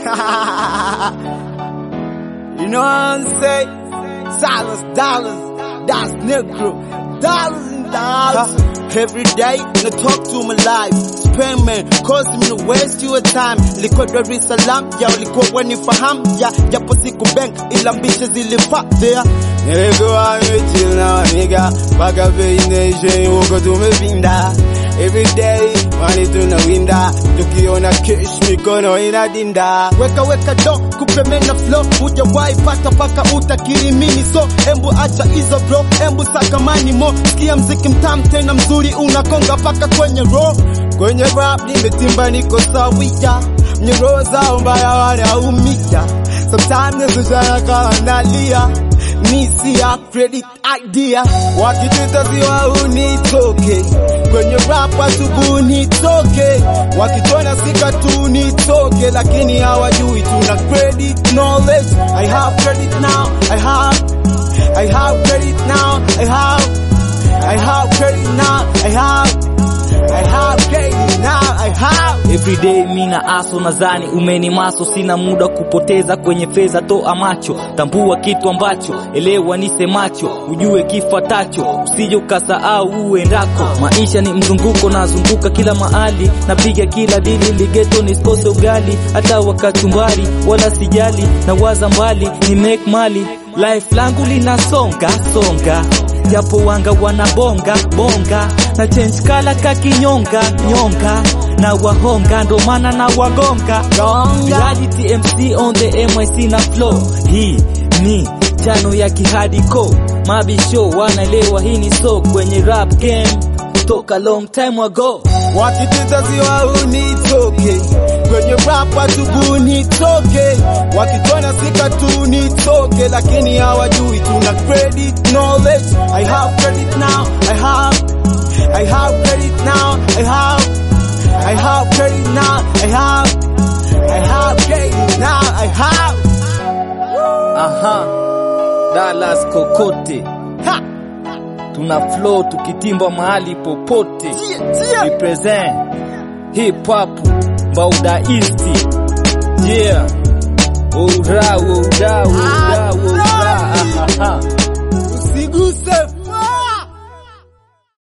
you know what I'm saying? Dollars, dollars, that's Negro. Dollars and dollars. Every day, na talk to my life. Spend man, cause me to waste your time. Liko Dar es Salaam, ya ulikuwa wanifahamu, ya japo siku bank, ila mbishe zilipa there. Nilikuwa nimechill na waniga, mpaka bei nation, huko tumepinda. Every day, mani tunawinda, tukiona cash mikono inadinda. Weka weka do, kupe mena flow, hujawahi pata paka utakirimini so, embu acha hizo bro, embu saka mani mo, sikia mziki mtamu tena mzuri unakonga paka kwenye row. Kwenye rap nimetimba niko sawia, mnyororo zao mbaya wanaumia. Sometimes nisojana kama nalia, misi ya credit idea, wakituita ziwa unitoke kwenye rap asubuhi nitoke, wakitona sika tu nitoke, lakini hawajui tuna credit knowledge. I have credit now, I have, I have credit now, I have, I have credit now, I have, I have credit now, I have. Everyday mina aso nadhani umeni maso, sina muda kupoteza kwenye fedha, toa macho, tambua kitu ambacho, elewa nisemacho, ujue kifatacho, usije ukasahau uendako. Maisha ni mzunguko, nazunguka kila mahali, napiga kila dili, ligeto nisikose ugali, hata wakachumbari, wala sijali, na waza mbali, ni make mali, life langu linasonga songa japo wanga wanabonga bonga na change kala kakinyonga nyonga na wahonga ndo maana na wagonga reality MC on the MIC na flow hii ni chano ya kihadiko mabisho wanaelewa hii ni so kwenye rap game toka long time ago wakituita ziwa unitoke kwenye rap asubuhi nitoke, wakitona sika tu nitoke, lakini hawajui tuna credit knowledge. I have credit now, I have, I have credit now, I have, I have credit now, I have, I have credit now, I have. aha Dallas kokote Ha! tuna flow tukitimba mahali popote Tia, tia. represent hip hop Bauda East yeah ura ura ura ura aha Usiguse